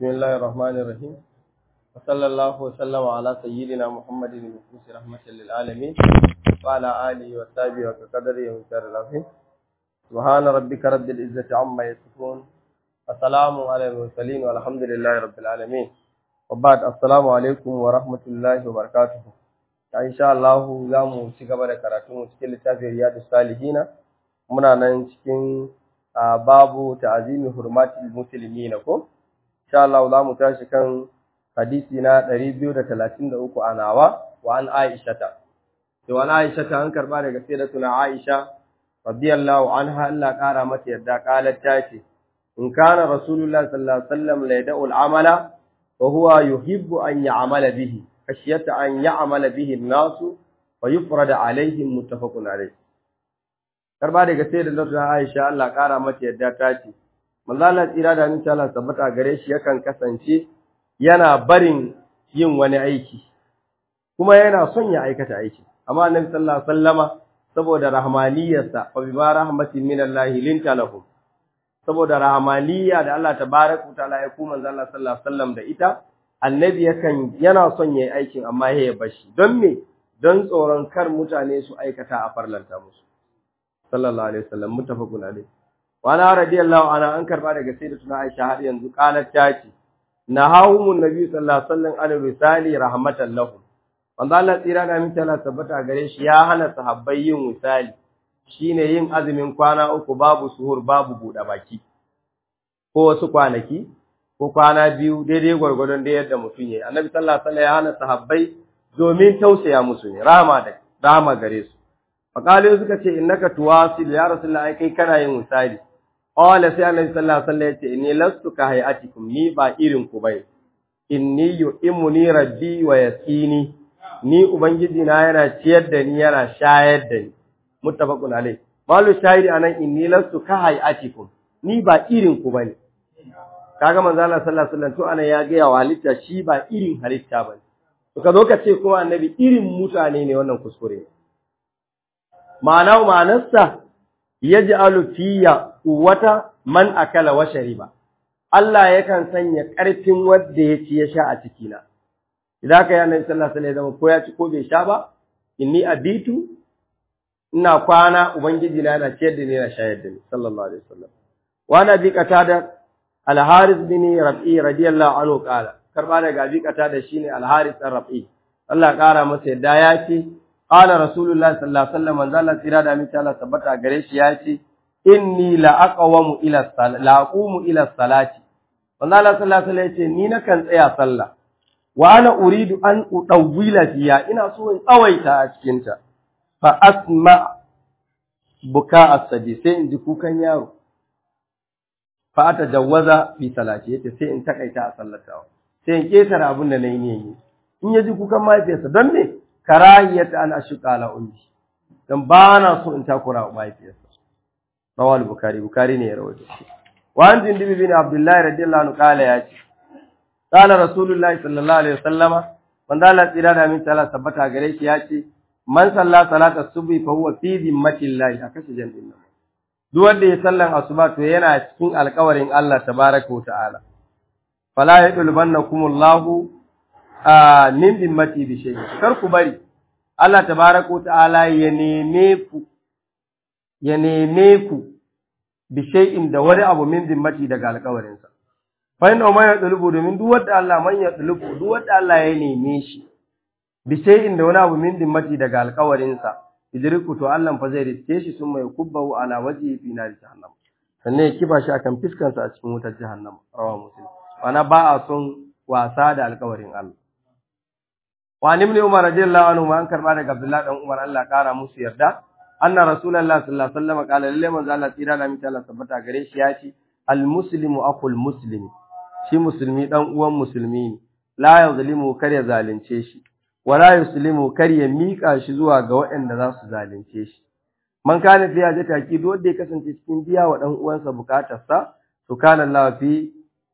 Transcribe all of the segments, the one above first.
بسم الله الرحمن الرحيم وصلى الله وسلم على سيدنا محمد المبعوث رحمة للعالمين وعلى آله وصحبه وكقدره ومقداره العظيم سبحان ربك رب العزة عما يصفون السلام على المرسلين والحمد لله رب العالمين وبعد السلام عليكم ورحمة الله وبركاته إن شاء الله zamu ci gaba da karatu cikin littafin Riyadus Salihin muna nan cikin babu ta'zimi hurmatil muslimina ko insha Allah za mu tashi kan hadisi na 233 a nawa wa an Aisha ta to an Aisha ta an karba daga sayyidatuna Aisha radiyallahu anha Allah kara mata yadda qalat ta ce in kana rasulullahi sallallahu alaihi wasallam la yad'u al-amala wa huwa yuhibbu an ya'mala bihi khashyata an ya'mala bihi an-nas wa yufrada alaihim muttafaqun alayh karba daga sayyidatuna Aisha Allah kara mata yadda ta ce manzo Allah tsira da insha Allah tabbata gare shi yakan kasance yana barin yin wani aiki kuma yana son ya aikata aiki amma annabi sallallahu alaihi wasallama saboda rahmaniyarsa wa bima rahmatin minallahi linta lahum saboda rahmaniyya da Allah tabaraka ta'ala ya kuma manzo Allah sallallahu alaihi wasallam da ita annabi yakan yana son yayi aikin amma ya bashi don me don tsoron kar mutane su aikata a farlanta musu sallallahu alaihi wasallam muttafaqun alaihi wala radiyallahu anha an karba daga sayyidatuna Aisha har yanzu qalat ta ce nahawumun nabi sallallahu alaihi wasallam an risali rahmatan lahum wanda Allah tsira da mita Allah tabbata gare shi ya hana sahabbai yin misali shine yin azumin kwana uku babu suhur babu buɗe baki ko wasu kwanaki ko kwana biyu daidai gwargwadon da yadda mutum yayi annabi sallallahu alaihi wasallam ya hana sahabbai domin tausaya musu ne rahama da rahama gare su faqalu suka ce innaka tuwasil ya rasulullahi kai kana yin misali Qala sai Annabi sallallahu alaihi wasallam yace inni lastu ka hayatikum ni ba irin ku bai inni yu'imuni rabbi wa yasini ni ubangiji na yana ciyar da ni yana shayar da ni muttafaqun alai malu shahidi anan inni lastu ka hayatikum ni ba irin ku bane kaga manzo Allah sallallahu alaihi wasallam to anan ya ga ya halitta shi ba irin halitta bane to ka zo ka ce kuma annabi irin mutane ne wannan kuskure ma'ana ma'anarsa yaj'alu fiyya quwwata man akala wa shariba Allah yakan sanya ƙarfin wanda ya ci ya sha a cikina idan ka yana sallallahu alaihi wasallam ko ya ci ko bai sha ba inni abitu ina kwana ubangiji na yana ciyar da ni yana shayar da ni sallallahu alaihi wasallam wa na bi qatada al haris bin rabi radiyallahu anhu qala karba daga bi qatada shine al haris bin rabi Allah ya kara masa yadda ya ce qala rasulullahi sallallahu alaihi wasallam manzo Allah tsira da mita Allah tabbata gare shi ya ce inni la aqwamu ila salati la aqumu ila salati manzo Allah sallallahu alaihi wasallam ya ce ni nakan tsaya sallah wa ana uridu an udawwila fiya ina so in tsawaita a cikin ta fa asma buka as-sabi sai in ji kukan yaro fa atajawwaza fi salati yace sai in takaita a sallatawa sai in ketara abin da nayi ne in ya ji kukan mahaifiyarsa don me karahiyata an ashqa ala ummi dan ba na so in takura wa mahaifiyarsa rawal bukhari bukhari ne ya rawaito shi wa an jindib bin abdullah radiyallahu anhu kala ya ce qala rasulullahi sallallahu alaihi wasallama wanda Allah tsira da min ta'ala tabbata gare shi ya ce man salla salata subhi fa huwa fi zimmatillahi akashi jandin nan duk wanda ya sallan asuba to yana cikin alƙawarin Allah tabaraka wa ta'ala fala yadulbannakumullahu min dimmati bi shay kar ku bari Allah tabaraka ta'ala ya neme ku ya neme ku bi shay'in da wani abu min dimmati daga alƙawarin sa fa inna ma yadlubu domin duk wanda Allah man yadlubu duk wanda Allah ya neme shi bi shay'in da wani abu min dimmati daga alƙawarin sa idriku to Allah fa zai riske shi sun mai kubbahu ala wajhi fi nar jahannam sannan ya kiba shi akan fiskansa a cikin wutar jahannam rawa muslim wana ba a son wasa da alƙawarin Allah وعن ابن عمر رضي الله عنهما an karba daga Abdullah dan Umar Allah kara musu yarda anna rasulullah sallallahu alaihi wasallam qala lalle manzo Allah tsira da mita Allah tabbata gare shi ya ce al muslimu aqul muslimi shi musulmi dan uwan musulmi ne la yuzlimu kar ya zalunce shi wala yuslimu kar ya mika shi zuwa ga waɗanda za su zalunce shi man kana fi haja taki duk wanda ya kasance cikin biya wa dan uwansa bukatarsa to kana Allah fi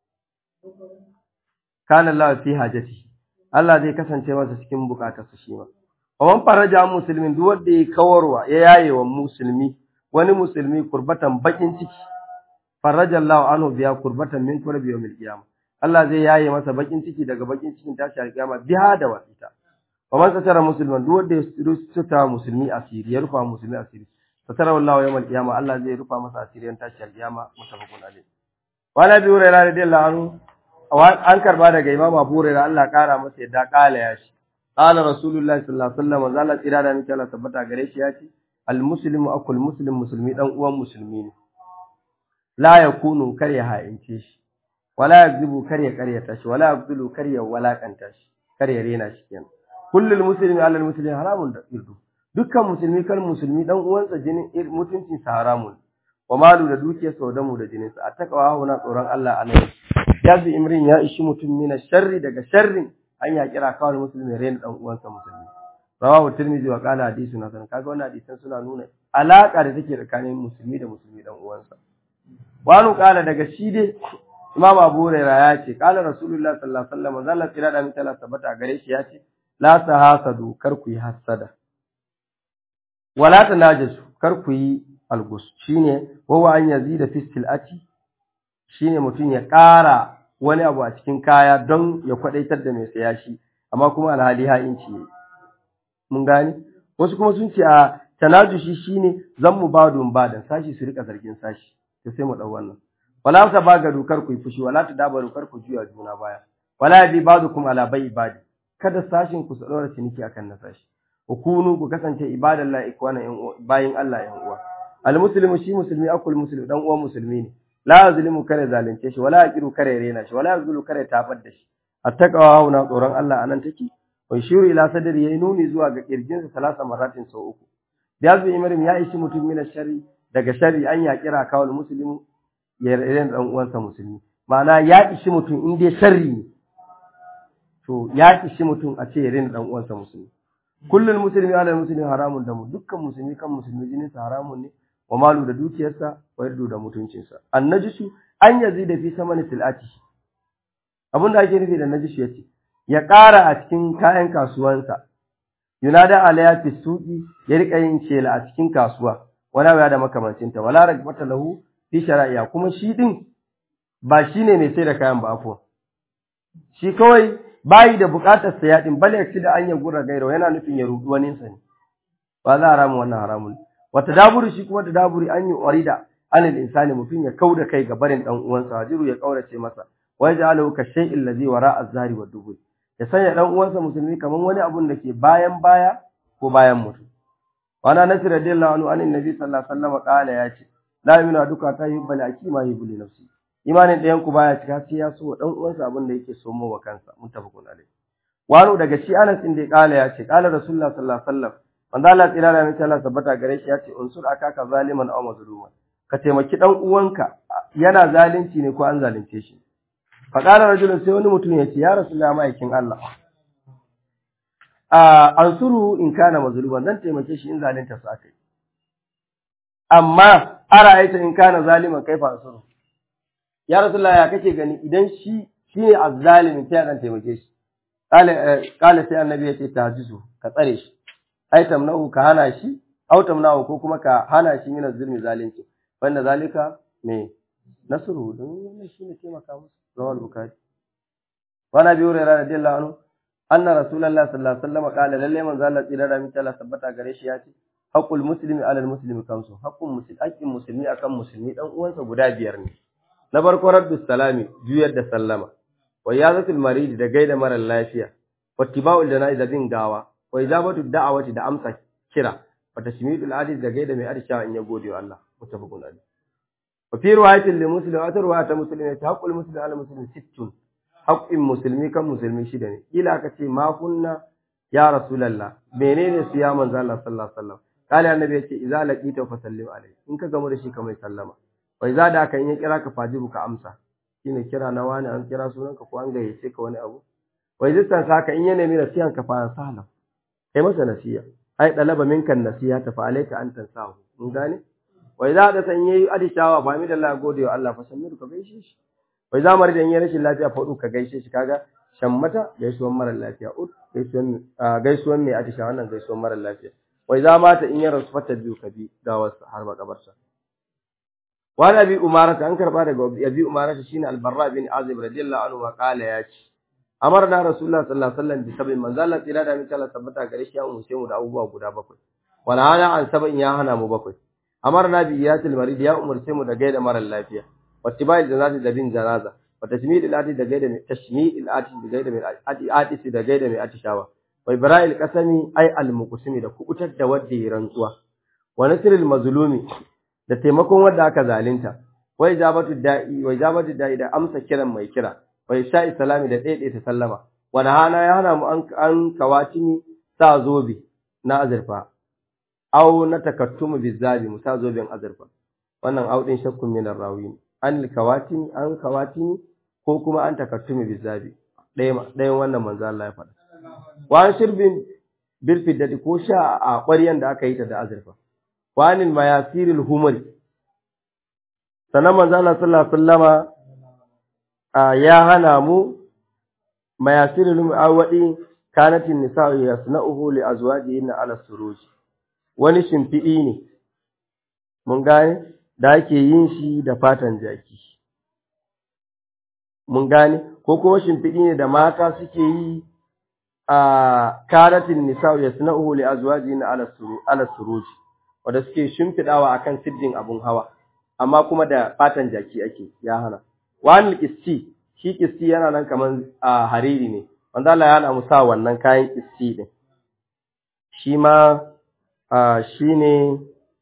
kana Allah fi hajati Allah zai kasance masa cikin bukatarsa shi ma. Wawan faraja musulmin duk wanda ya kawarwa ya yaye wa musulmi wani musulmi kurbatan bakin ciki faraja Allah anhu biya kurbatan min kurbi yawmil qiyamah Allah zai yaye masa bakin ciki daga bakin cikin tashi alƙiyama biha da wasita wa man satara musliman duk wanda ya suta musulmi asiri ya rufa musulmi asiri satara wallahu yawmal qiyama Allah zai rufa masa asiriyan tashi alƙiyama mutafaqun alayh wa nabi hurairah radiyallahu anhu an karba daga imam abu hurairah Allah kara masa yadda kala ya shi qala rasulullahi sallallahu alaihi wasallam zalla tsira da miki Allah tabbata gare shi ya ce al muslimu akul muslim musulmi dan uwan musulmi ne la yakunu kar ya ha'ince shi wala yakzibu kar ya karyata shi wala yabdulu kar ya walakanta shi kar ya rena shi kenan kullul muslimi alal muslimi haramun da irdu dukkan musulmi kan musulmi dan uwansa jinin mutuncin sa haramun wa malu da dukiyar sa da mu da jinin sa attaqwa huna tsoron Allah alai yazi imrin ya ishi mutum mina sharri daga sharrin an ya kira kawai musulmi rena dan uwansa musulmi rawahu tirmidhi wa qala hadithun hasan kaga wannan hadisan suna nuna alaka da take tsakanin musulmi da musulmi dan uwansa wani kala daga shi dai Imam Abu Hurairah ya ce kala Rasulullah sallallahu alaihi wasallam zalla tsira da mutala tabbata gare shi ya ce la tahasadu kar ku yi hasada wala tanajasu kar ku yi algus shine wawa an yazida fi silati shine mutum ya ƙara wani abu a cikin kaya don ya kwadaitar da mai saya shi amma kuma alhali ha inci ne mun gani wasu kuma sun ce a tanajushi shine zan mu badun badan sashi su rika zargin sashi to sai mu dau wannan wala ta baga dukar ku fushi wala ta daba dukar ku juya juna baya wala bi badukum ala bai ibadi kada sashin ku su dora ciniki akan na sashi hukunu ku kasance ibadallahi ikwana bayin Allah yan uwa almuslimu shi musulmi akul muslim dan uwan musulmi ne la yazlimu kare zalunce shi wala yaqiru kare rena shi wala yazlu kare tabar da shi attaqwa hauna tsoron Allah anan take wa shiru ila sadri yayi nuni zuwa ga kirjinsa salasa maratin sau uku biyazu imrim ya ishi mutum min sharri daga sharri an ya kira kawal muslimu ya rena dan uwansa musulmi ma'ana ya ishi mutum in dai sharri ne to ya ishi mutum a ce ya rena dan uwansa musulmi kullul muslimi ala muslimi haramun damu dukkan musulmi kan musulmi jinin sa haramun ne wa malu da dukiyarsa wa yardu da mutuncinsa annajisu an yazida fi samani silati abinda ake nufi da najisu yace ya ƙara a cikin kayan kasuwansa yunada alaya fi suqi ya rika yin shela a cikin kasuwa wala ya da makamancinta wala ragbata lahu fi shara'iya kuma shi din ba shine mai sai da kayan ba afwa shi kawai bayi da bukatar saya din bal yaksi da an ya gura gairo yana nufin ya rudu wani sa ne ba za haramu wannan haramun wata daburi shi kuma da daburi an yi orida anil insani mutum ya kauda kai ga barin dan uwansa hajiru ya kaurace masa wai ja'alahu ka shay'in ladhi wara az-zahri wa dubur ya sanya dan uwansa musulmi kaman wani abun da ke bayan baya ko bayan mutum wana nasir radiyallahu anhu anin nabi sallallahu alaihi wasallam qala ya ce la yumina duka ta yi bal akima yi buli nafsi imanin ɗayan ku baya cika sai ya so dan uwansa abin da yake so wa kansa muttafaqun alaihi wani daga shi Anas din da ya kala ya ce kala rasulullah sallallahu alaihi wasallam manzo Allah tsira da mace Allah tabbata gare shi ya ce unsur akaka zaliman aw mazluman ka taimaki dan uwanka yana zalunci ne ko an zalunce shi fa qala rajulun sai wani mutum ya ce ya rasulullah ma'aikin Allah a ansuru in kana mazluman zan taimake shi in zalunta su akai amma ara'aita in kana zaliman kaifa ansuru ya rasulullah ya kake gani idan shi shine azzalimin sai dan taimake shi kale kale sai annabi ya ce tahajjusu ka tsare shi ai tamnahu ka hana shi au tamnahu ko kuma ka hana shi min zulmi zalunci wanda zalika me nasru don wannan shine taimaka musu rawal bukhari wa nabi hurairah radiyallahu anhu anna rasulullah sallallahu alaihi wasallam qala lalle manzo Allah tsira da mita Allah tabbata gare shi ya ce haqqul muslimi ala muslimi kamsu haqqul muslimi haqqin muslimi akan musulmi dan uwansa guda biyar ne na farko raddus salami juyar da sallama wa yazatul marid da gaida mara lafiya wattiba'ul janaiz bin gawa wa ijabatu da'awati da amsa kira wa tashmidul adil da gaida mai arsha in ya gode wa Allah mutafaqun alayh wa fi riwayatin li muslim wa riwayat muslim ta haqqul muslim ala muslim sittun haqqin muslimi kan musulmi shida ne kila aka ce ma kunna ya rasulullah menene su ya manzo Allah sallallahu alaihi wasallam kale annabi yace idza laqita fa sallim alayhi in ka gamu da shi kamar sallama wa idza da kan yi kira ka fajibu ka amsa shine kira na wani an kira sunanka ko an gayyace ka wani abu wa idza saka in ya nemi nasihan ka fa sahla kai masa nasiya ai dalaba minkan nasiha ta fa alayka an tansahu mun gane wa idza da san yayi adishawa ba mi da Allah gode wa Allah fa samiru ka gaishe shi wa idza marida in yayi rashin lafiya fa ka gaishe shi kaga shammata gaisuwan mara lafiya ut gaisuwan gaisuwan mai adishawa wannan gaisuwan mara lafiya wa idza mata in ya rasu fata biyu ka bi gawarsa har makabarsa wa nabi umarata an karba daga abi umarata shine al-barra bin azib radiyallahu anhu wa qala ya ce amarna rasulullah sallallahu alaihi wasallam bi sabin manzo Allah tsira da mutala tabbata gare shi ya umurce mu da abubuwa guda bakwai wala hana an sabin ya hana mu bakwai amarna bi iyatil marid ya umurce mu da gaida mara lafiya wattibai janazati da bin janaza wa tashmi'il ati da gaida mai tashmi'il ati da gaida mai ati ati da gaida mai atishawa wa ibra'il qasami ay al muqsimi da kubutar da wanda ya rantsuwa wa nasril mazlumi da taimakon wanda aka zalunta wa ijabatu da'i wa ijabatu da'i da amsa kiran mai kira wa isha'i salami da daidaita sallama wa hana ya hana mu an an kawatimi sa zobe na azurfa aw na takattumu bizabi mu sa zoben azurfa wannan audin shakkun min rawi an kawatimi an kawatimi ko kuma an takattumi bizabi ɗaya ɗayan wannan manzo Allah ya faɗa wa an shirbin bil fiddati ko sha a ƙwaryan da aka yi ta da azurfa wa anil mayasiril humri sanan manzo Allah sallallahu alaihi wasallama ya hana mu mayasiril mu'awadi kanatin nisa'u yasna'uhu li azwajihinna ala suruj wani shimfiɗi ne mun gane da ake yin shi da fatan jaki mun gane ko kuma shimfiɗi ne da mata suke yi a kanatin nisa'u yasna'uhu li azwajihinna ala suruj ala suruj wanda suke shimfiɗawa akan siddin abun hawa amma kuma da fatan jaki ake ya hana wani kisti shi kisti yana nan kaman a hariri ne wanda Allah ya hana mu sa wannan kayan kisti din shi ma shi ne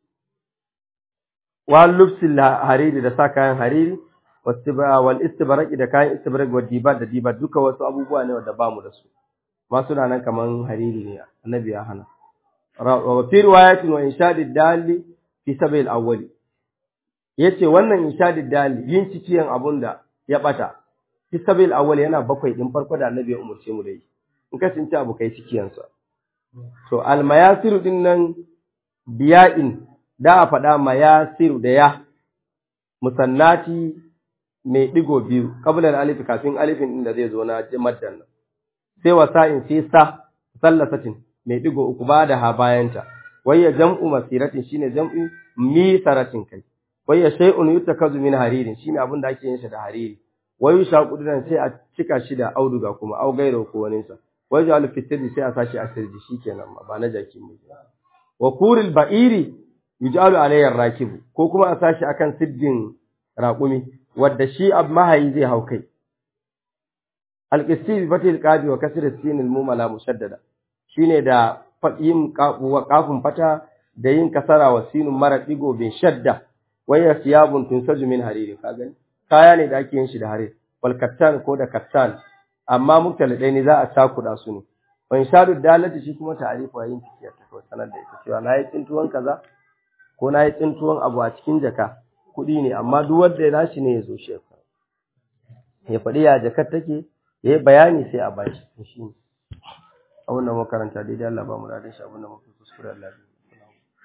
wal lubsil hariri da sa kayan hariri wal istibraqi da kayan istibraq wa diba da diba duka wasu abubuwa ne wanda bamu da su ma suna nan kaman hariri ne annabi ya hana wa fi riwayatin wa inshadid dali fi sabil awwali yace wannan inshadid dali yin cikiyan abun da ya bata fi sabil awwali yana bakwai din farko da annabi ya umurce mu da yi in ka cinci abu kai cikiyan sa to al mayasiru din nan biya'in da a faɗa mayasiru da ya musannati mai digo biyu qabla alif kafin alifin din da zai zo na maddan nan sai wasa'in sai sa sallasatin mai digo uku ba da ha bayanta wayya jam'u masiratin shine jam'u misaratin kai wayya shay'un yutakazu min haririn shine abin da ake yin shi da hariri wayu shaqudan sai a cika shi da auduga kuma au gairo ko wani sa wayu al fitri sai a sashi a sirji shikenan ma ba na jaki mu wa kuril ba'iri yuj'alu alayhi rakibu ko kuma a sashi akan siddin raƙumi wadda shi ab mahayi zai hau kai al-qisti bi fatil qabi wa kasr as-sin al-mumala mushaddada shine da yin kafin fata da yin kasara wa sinun mara digo bin shadda waya siyabun tunsaju min hariri ka gani kaya ne da ake yin shi da harir wal kattan ko da kattan amma muktalidai ne za a takuda su ne wa inshadu dalati shi kuma ta'arifu yin tikiya ta ko sanar da ita cewa nayi tsintuwan kaza ko nayi tsintuwan abu a cikin jaka kuɗi ne amma duk wanda ya nashi ne ya zo shi ya faɗi ya jakar take ya yi bayani sai a bashi shi ne abin da makaranta daidai Allah ba mu da shi abin da muka kuskure Allah